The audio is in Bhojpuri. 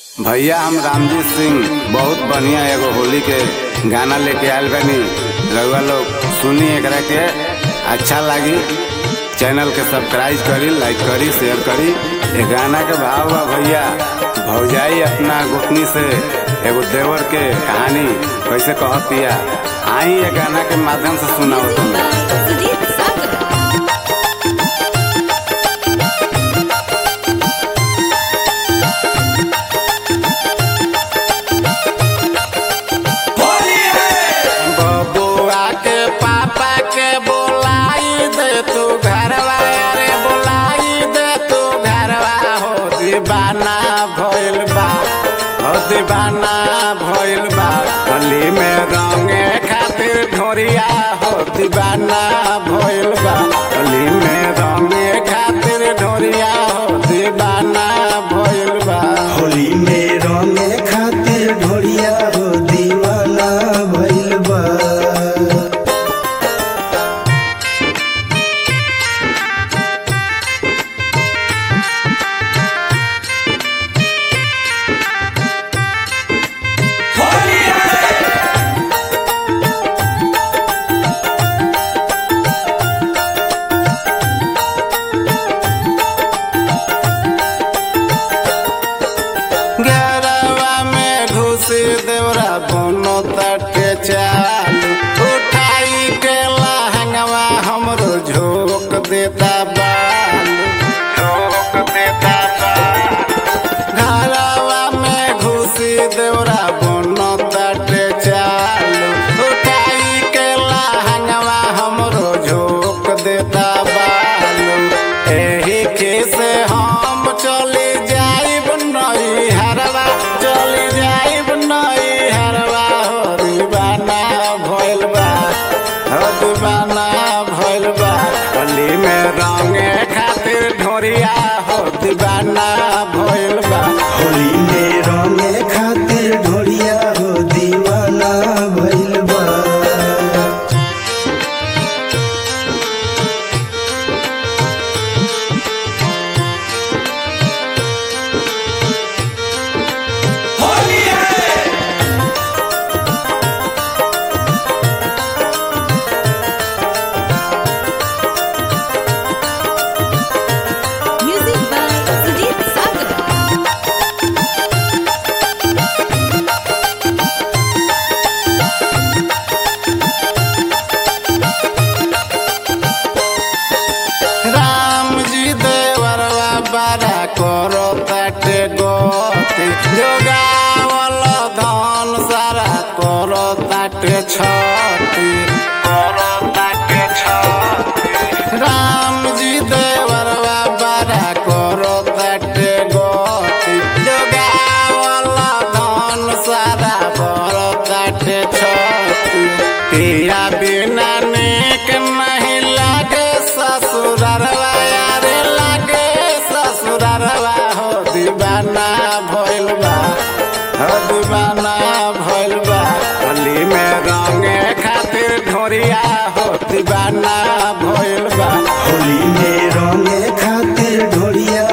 भैया हम रामजीत सिंह बहुत बढ़िया एगो होली के गाना लेके आयल बानी रउआ लोग सुनी एकरा के अच्छा लागी चैनल के सब्सक्राइब करी लाइक करी शेयर करी ये गाना के भाव बा भैया भौजाई अपना गुटनी से एगो देवर के कहानी कैसे कहतिया आई ये गाना के माध्यम से सुनाओ तुम सुजीत सागर बबुआ के पापा के बोलाई दे तू घरवा अरे बोलाई दे तू घरवा हो दीवाना भइल बा हो दीवाना भइल बा होली में रंगे खातिर ढोरिया हो दीवाना भइल बा होली में रंगे खातिर ढोरिया हो दीवाना भइल बा होली में रंगे खातिर ढोरिया हो दीवाना भइल बा गरवा में घुसी देवरा बोनो तटे चालू उठाई के लहंगवा हमरो झोंक देता बालू झोंक देता बालू घरवा में घुसी देवरा बोनो तटे चालू उठाई के लहंगवा हमरो झोंक देता बालू एही के से हम चली जाइब नई हरवा चली जाइब नई हरवा हो दीवाना भइल बा हो दीवाना भइल बा होली में रंगे खातिर ढोरिया हो दीवाना भइल बा होली में रंगे खातिर ढोरिया हो दीवाना भइल बा म्यूजिक बाय सुजीत सागर राम जी देवरवा बारा करो ताटे गोती जोगावल धन सारा करो ताटे छती करो ताटे छती राम जी देवरवा बारा करो ताटे गोती जोगावल धन सारा करो ताटे छती पिया बिना नेक नहीं लागे ससुररवा यारे लागे ससुररवा हो दीवाना भइल बा हो दीवाना भइल बा होली में रंगे खातिर ढोरिया हो दीवाना भइल बा होली में रंगे खातिर ढोरिया